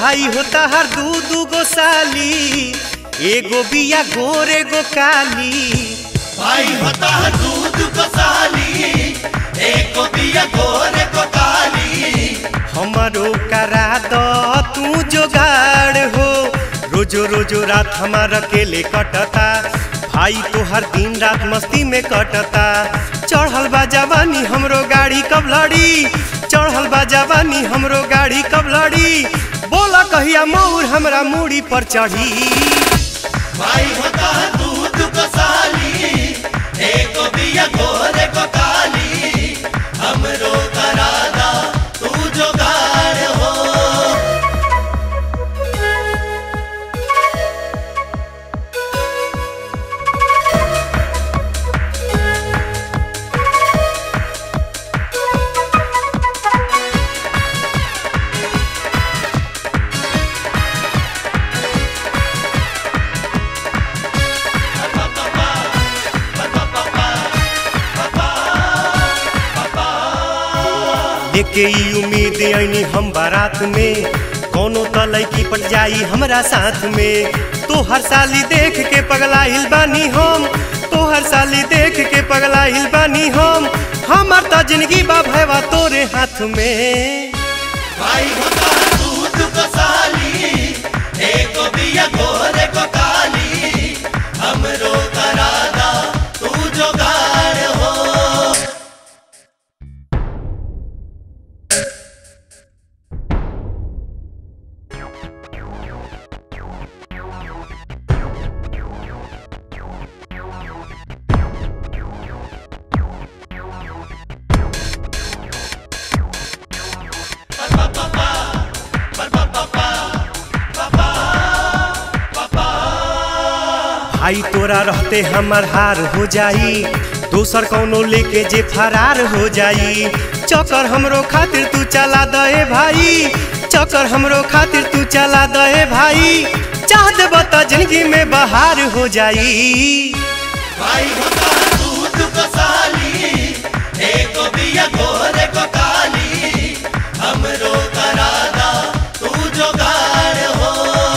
भाई होता हर दू दू गो साली एगो बिया गोर एगो काली भाई होता है दूध को साली एक को दिया गोरे को काली हमारो करा दो तू जोगाड़ हो रोजो रोजो रात हमार अकेले कटता भाई तो हर दिन रात मस्ती में कटता चढ़ल बा जवानी हमरो गाड़ी कब लड़ी चढ़ल बा जवानी हमरो गाड़ी कब लड़ी बोला कहिया मौर हमरा मूड़ी पर चढ़ी भाई होता है दूध को साली एक को दिया गोरे को काली हमरो करादा तू जो गाड़ हो लेके ई उम्मीद ऐनी हम बारात में कोनो त लैकी पट जाई हमरा साथ में तो हर साली देख के पगला हिल बानी हम तो हर साली देख के पगला हिल बानी हम हमर त जिंदगी बा भैवा तोरे हाथ में भाई होता है दूध को साली एक को दिया गोरे को काली हमरो करादा तू जो गाड़ हो भाई तोरा रहते हमर हार हो जाई दोसर कौनो लेके जे फरार हो जाई चक्कर हमरो खातिर तू चला दे भाई चक्कर हमरो खातिर तू चला दे भाई चाह दे बता जिंदगी में बहार हो जाई भाई होता है दूध को साली एक को दिया गोरे को काली हमरो करादा तू जो गाड़ हो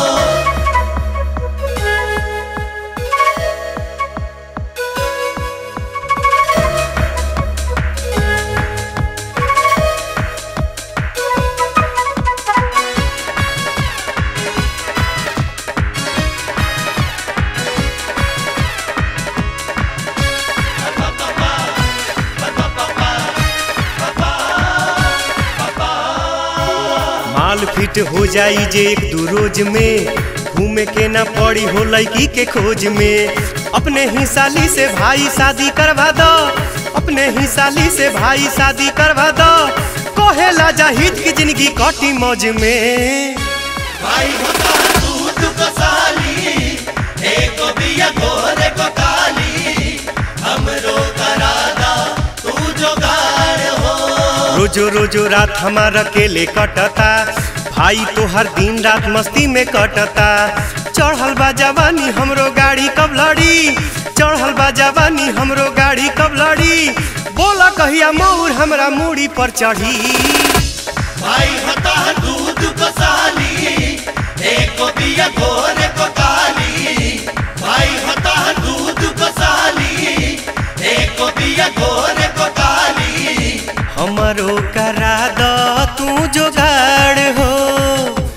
माल फिट हो जाई जे एक दू रोज में घूमे के ना पड़ी हो लड़की के खोज में अपने ही साली से भाई शादी करवा दो अपने ही साली से भाई शादी करवा दो कहेला जाहिद की जिंदगी कटी मौज में भाई होता है दूध को साली एक को दिया गोरे को काली हमरो करादा तू जो गाड़ हो रोजो रोजो रात हमार अकेले कटता भाई तो हर दिन रात मस्ती में कटता चढ़ल बा जवानी हमरो गाड़ी कब लड़ी चढ़ल बा जवानी हमरो गाड़ी कब लड़ी बोला कहिया मौर हमरा मूड़ी पर चढ़ी भाई होता है दूध को साली एक को दिया गोरे को काली भाई होता है दूध को साली एक को दिया गोरे को काली हमरो करा द तू जोगाड़ हो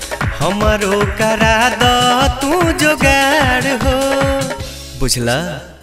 हमरो करा द तू जोगाड़ हो बुझला